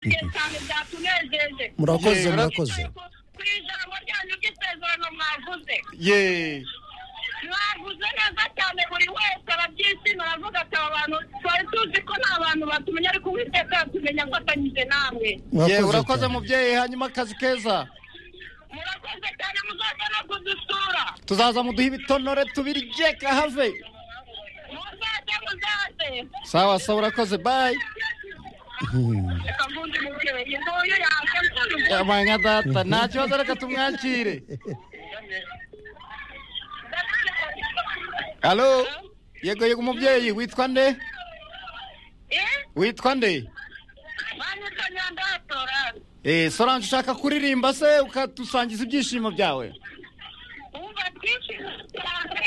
ugasanga byatunejeje murakoze Yego. murakoze Ariko ku ijambo ryanyu ry'isezerano mwavuze ye mwavuze neza cyane buri wese arabyishimira aravuga ati aba bantu twari tuzi ko nta bantu batumenya ariko uwiteka yatumenya afatanyije namwe ye murakoze urakoze cyane. mubyeyi hanyuma akazi keza murakoze cyane muzaza no kudusura tuzaza muduhe ibitonore tubirye kahave muzaze muzaze sawa sawa urakoze bayi Hmm. reka mvuze umubyeyi nguyu yaje mvuze umubyeyi amanya data nta kibazo reka tumwakire halo yego yego umubyeyi witwa nde Eh? witwa nde Banyita Nyandatora. eee sorange ushaka kuririmba se ukadusangiza ibyishimo byawe Umva twinshi cyane.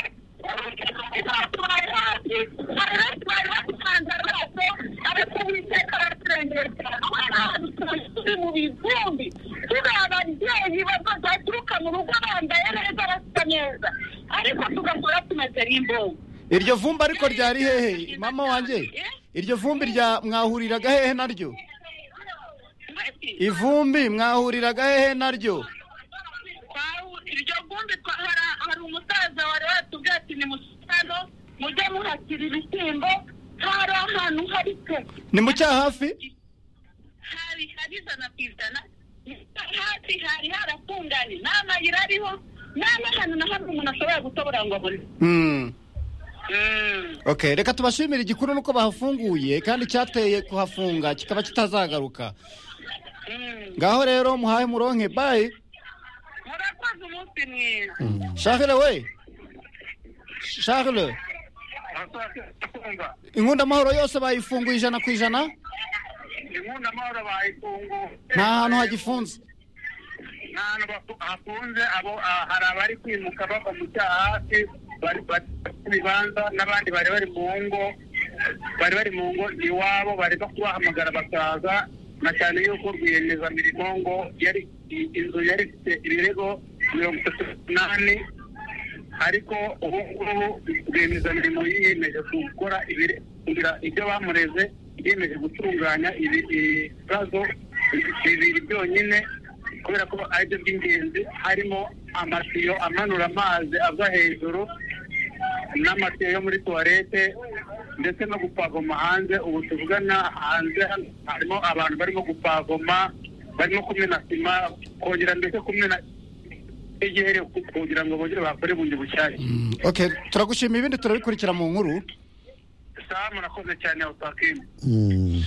mu bivumbi turi ababyeyi bazaturuka mu rugo bambaye neza basa neza ariko tugakora tumeze nk'imbogo iryo vumbi ariko ryari hehe mama wanjye iryo vumbi rya mwahuriraga hehe naryo ivumbi mwahuriraga hehe naryo Twahu- iryo vumbi twa- hari- hari umusaza wari watubwiye ati ni musano mujye muhashyira ibishyimbo hari ahantu hari pe ni mu cya hafi hari hari ijana ku ijana hafi hari haratunganye nta mayira ariho nta n'ahantu na hamwe umuntu ashobora gutobora ngo abone Mm. Okay, reka tubashimire igikuru nuko bahafunguye kandi cyateye kuhafunga kikaba kitazagaruka ngaho rero muhahe muronke bayi murakoze umunsi mwiza charles we charles inkunda amahoro yose bayifunguye ijana ku ijana inkunda amahoro bayifunguye nta hantu hagifunze nta hantu bafu- hafunze abo ah, hari abari kwimuka bava mu cyaha hasi bari bari mu bibanza n'abandi bari bari mu ngo bari bari mu ngo iwabo bari kubahamagara bakaza na cyane yuko rwiyemezamirimo ngo yari i- inzu yari ifite ibirego mirongo itatu n'umunani ariko ubu ngubu rwiyemezamirimo yiyemeje gukora ibire- kugira ibyo bamureze yiyemeje gutunganya ibi- ibibazo bibiri byonyine kubera ko aribyo by'ingenzi harimo amatiyo amanura amazi ava hejuru n'amatiyo yo muri tuwarete ndetse no gupavoma hanze ubu tuvugana hanze hano harimo abantu barimo gupavoma barimo kumena sima kongera ndetse kumena igihere kugira ngo bongere bakore bundi bushyashya Mm, okay turagushima ibindi turabikurikira mu nkuru sawa murakoze cyane otakimu Hmm.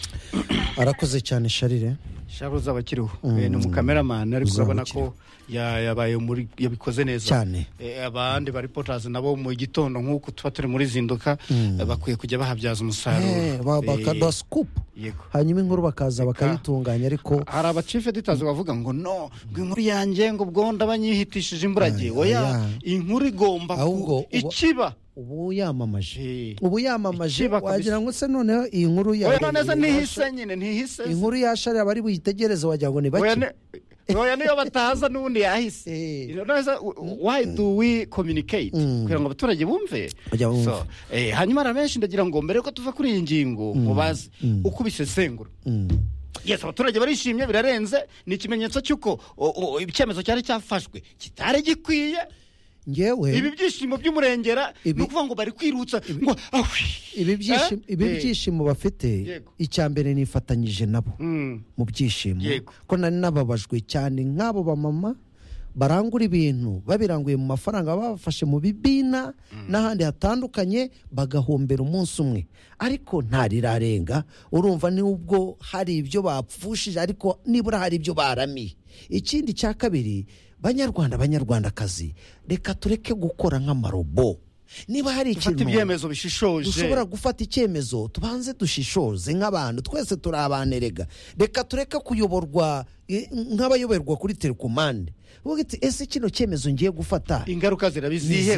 arakoze cyane sharire charles aba akiriho Mm. Eh, ni umukameramani ariko Uzaba urabona ko ya- yabaye muri yabikoze neza Cyane. Eh, abandi ba reporters nabo mu gitondo nk'uko tuba turi muri zinduka Mm. eh, bakwiye kujya Eh, bahabyaza ba- umusaruro bakaduha sikupu Eh, yego hanyuma inkuru bakaza bakayitunganya ariko hari abacife editazi bavuga ngo no ngo inkuru yanjye ngo ubwo banyihitishije imburagihe Ah, oya oya. inkuru igomba ku- Ahubwo uba- ikiba ubu yamamaje Eh. ubu yamamaje Ikiba kabisa. wagira ngo se noneho iyi nkuru ya oya none se ntihise nyine ntihise inkuru ya sharire abari buyitegereze wagira ngo ni Oya bake ne- oya niyo bataza n'ubundi yahise Eh. Nonese, w- w- why do we communicate Mm. kugira ngo abaturage bumve Kugira bumve. So, eh, hanyuma hari abenshi ndagira ngo mbere yuko tuva kuri iyi ngingo mubaze uko ubisesengura Mm. yes abaturage barishimye birarenze ni ikimenyetso cy'uko o- o- icyemezo cyari cyafashwe kitari gikwiye ngewe ibi byishimo by'umurengera ni Ibi- ukuvuga ngo bari kwirutsa ngo ahwi ibi byishimo- Eh? ibi Eh. byishimo bafite Yego. icya mbere nifatanyije nabo Mm. mu byishimo Yego. ko nari nababajwe cyane nk'abo bamama barangura ibintu babiranguye mu mafaranga babafashe mu bibina n'ahandi hatandukanye bagahombera umunsi umwe ariko ntarirarenga urumva n'ubwo hari ibyo bapfushije ariko nibura hari ibyo baramiye ikindi cya kabiri banyarwanda banyarwandakazi reka tureke gukora nk'amarobo niba hari dufata ikintu ibyemezo bishishoje dushobora gufata icyemezo tubanze dushishoze nk'abantu twese turi abantu erega reka tureke kuyoborwa eh, nk'abayoberwa kuri telekomande uvuga iti ese kino cyemezo ngiye gufata ingaruka zirabizihe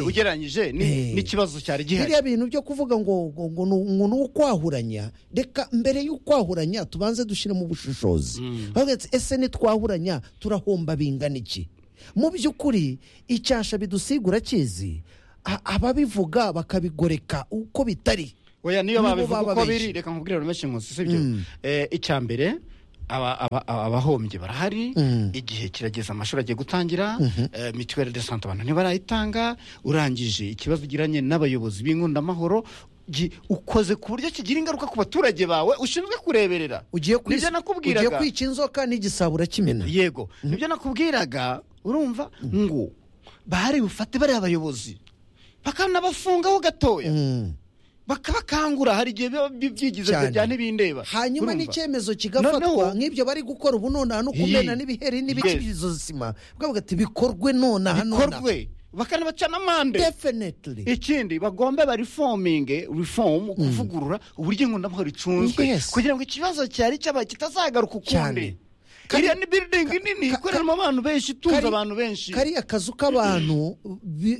Nizihe. ugereranyije ni- Eh. n'ikibazo cyari gihari biriya bintu byo kuvuga ngo ngo ngo ni- ngo ni ukwahuranya reka mbere y'ukwahuranya tubanze dushyiremo ubushishozi Bavuga ati, ese nitwahuranya turahomba bingana iki mu by'ukuri icyasha bidusigura kizi a- ababivuga bakabigoreka uko bitari oya niyo Nibo babivuga uko bababeshye. biri reka nkubwire menshi nkusi sibyo Mm. Eh, icya mbere abahombye barahari igihe kirageze amashuri agiye gutangira mituweli de sante abantu ntibarayitanga urangije ikibazo ugiranye n'abayobozi b'inkundamahoro ukoze ku buryo kigira ingaruka ku baturage bawe ushinzwe kureberera ugiye kwica inzoka n'igisabura kimena yego nibyo nakubwiraga urumva ngo bahari bufate bariya abayobozi bakanabafungaho gatoya bakabakangura hari igihe biba byigize bya ntibindeba hanyuma n'icyemezo kigafatwa nk'ibyo bari gukora ubu nonaha no kumena n'ibiheri n'ibikibizozima bwavuga ati bikorwe nonaha bikorwe bakanabacana amande definitely ikindi bagombe barifominge reform kuvugurura uburyo inkundamahoro icunzwe kugira ngo ikibazo cyari cyabaye kitazagaruka ukundi iriya ni biridingi nini ikoreramo abantu benshi itunze abantu benshi kariya kazu k'abantu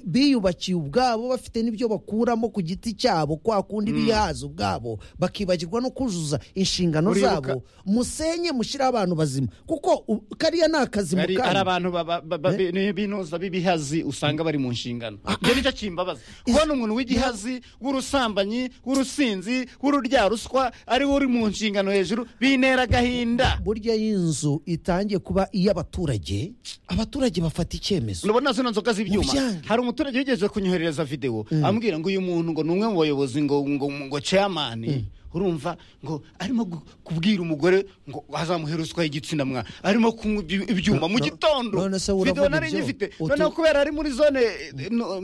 biyubakiye ubwabo bafite n'ibyo bakuramo ku giti cyabo kwa kundi bihaza ubwabo bakibagirwa no kuzuza inshingano zabo musenye mushyiraho abantu bazima kuko kariya ni akazi mu kandi hari abantu binoza b'ibihazi usanga bari mu nshingano ibyo nicyo kimbabaza kubona umuntu w'igihazi w'urusambanyi w'urusinzi w'ururyaruswa ariwe uri mu nshingano hejuru bintera agahinda burya y'inzu itangiye kuba iy'abaturage abaturage bafata icyemezo urabona zino nzoga z'ibyuma hari umuturage wigeze kunyoherereza videwo ambwira ngo uyu muntu ngo ni umwe mu bayobozi ngo ngo ngo ceyamani urumva ngo arimo kubwira umugore ngo azamuhere ruswa y'igitsina mwa arimo kunywa ibyuma mu gitondo videwo nari ngifite noneho kubera ari muri zone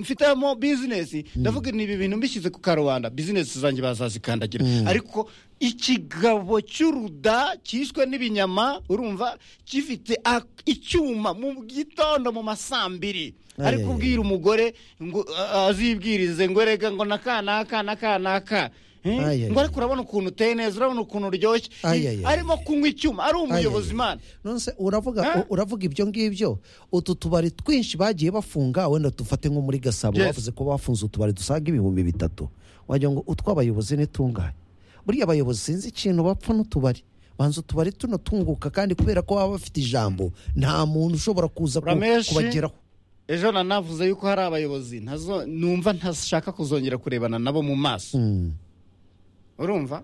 mfitemo bizinesi ndavuga ni ibi bintu mbishyize ku karubanda bizinesi zanjye bazazikandagira ariko ikigabo cy'uruda cyiswe n'ibinyama urumva gifite icyuma mu gitondo mu masambiri ari kubwira umugore ngo azibwirize ngo erega ngo naka naka naka naka ngo ariko urabona ukuntu uteye neza urabona ukuntu uryoshye arimo kunywa icyuma ari umuyobozi imana uravuga ibyo ngibyo utu tubari twinshi bagiye bafunga wenda dufate nko muri gasabo bavuze ko bafunze utubari dusaga ibihumbi bitatu wagira ngo utw'abayobozi n'itunganye buriya abayobozi sinzi ikintu bapfa n'utubari banza utubari tuno tunguka kandi kubera ko baba bafite ijambo nta muntu ushobora kuza kubageraho ejo nanavuze yuko hari abayobozi numva ntashaka kuzongera kurebana nabo mu maso urumva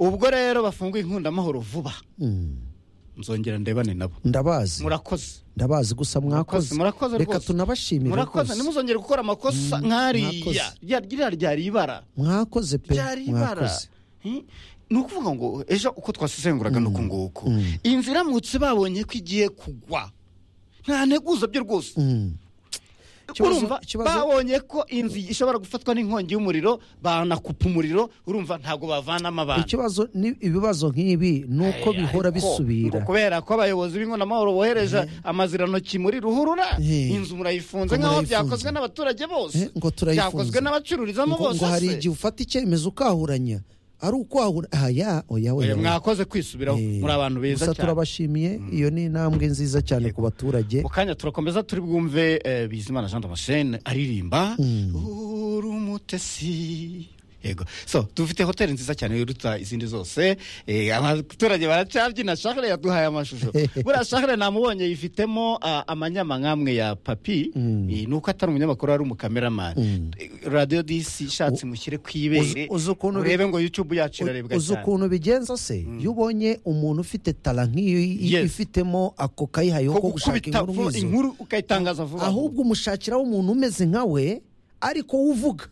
ubwo rero bafunguye inkundamahoro vuba nzongera ndebane nabo ndabazi murakoze ndabazi gusa mwakoze reka tunabashimire murakoze ntimuzongere gukora amakosa nk'ariya ririya ryari ibara mwakoze pe mwakoze ni ukuvuga ngo ejo uko twasesenguraga n'uku nguku inzira iramutse babonye ko igiye kugwa nta nteguza byo rwose urumva babonye ko inzu ishobora gufatwa n'inkongi y'umuriro banakupa umuriro urumva ntabwo bavanamo abantu ikibazo ni ibibazo nk'ibi ni uko bihora bisubira kubera ko abayobozi b'inkonamahoro bohereza amazirantoki muri ruhurura inzu murayifunze nk'aho byakozwe n'abaturage bose ngo turayifunze byakozwe n'abacururizamo bose ngo hari igihe ufata icyemezo ukahuranya ari ukwahura aha oya oya mwakoze kwisubiraho muri abantu beza cyane gusa turabashimiye iyo ni intambwe nziza cyane ku baturage mu kanya turakomeza turi bwumve bizimana jean damascene aririmba uri umutesi yego so dufite hoteli nziza cyane yiruta izindi zose abaturage baracabyina shakare yaduhaye amashusho buriya shakare namubonye yifitemo amanyama nk'amwe ya papi ni uko atari umunyamakuru ari umukameramani radiyo disi ishatse mushyire ku ibere urebe ngo yutubu yacu irarebwa cyane uzi ukuntu bigenza se iyo ubonye umuntu ufite tara nk'iyo ifitemo ako kayihaye ko gushaka inkuru ukayitangaza vuba ahubwo umushakiraho umuntu umeze nkawe ariko uvuga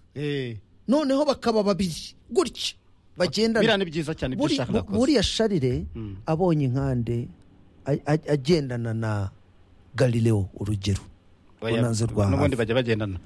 noneho bakaba babiri gutya bagendana biriya ni byiza cyane ibyo ushaka urakoze buriya sharire abonye inkande agendana na garireo urugero urunanze rwa hafi n'ubundi bajya bagendana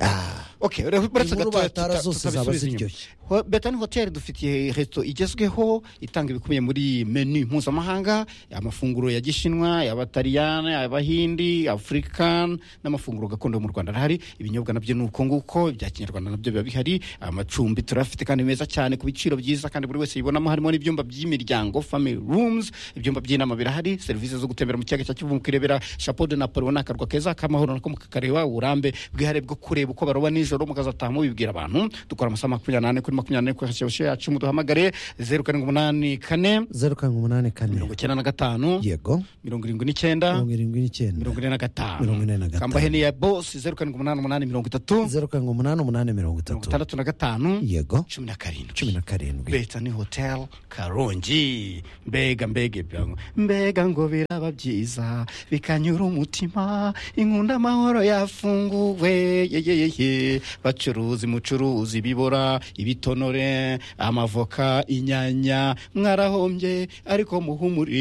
inkuru batara zose zaba ziryoshye betani hoteli dufitiye resto igezweho itanga ibikubiye muri menu mpuzamahanga amafunguro ya gishinwa y'abatariyane abahindi afurikani n'amafunguro gakondo mu rwanda arahari ibinyobwa nabyo ni uko nguko ibya kinyarwanda nabyo biba bihari amacumbi turafite kandi meza cyane ku biciro byiza kandi buri wese yibonamo harimo n'ibyumba by'imiryango family rooms ibyumba by'inama birahari serivisi zo gutembera mu kiyaga cya kivu mukirebera chapeau de napoli ni akarwa keza k'amahoro nako mukakareba uburambe bwihariye bwo kureba uko baroba nijoro z'ijoro mukazataha mubibwira abantu dukora amasaha makumyabiri n'ane kuri makumyabiri n'ane kuri kashyushyu yacu muduhamagare zeru karindwi umunani kane zeru karindwi umunani kane mirongo icyenda na gatanu yego mirongo irindwi n'icyenda mirongo irindwi n'icyenda mirongo ine na gatanu Mirongo ine na gatanu. kambahe ni iya bosi zeru karindwi umunani umunani mirongo itatu zeru karindwi umunani umunani mirongo mirongo itatu itandatu na gatanu yego cumi na karindwi cumi na karindwi beta ni hotel karongi mbega mbega ibyango mbega ngo biraba byiza bikanyura umutima inkunda amahoro yafunguwe yeyeyeye bacuruzi mucuruzi bibora ibitonore amavoka inyanya mwarahombye ariko muhumure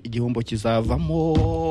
igihombo kizavamo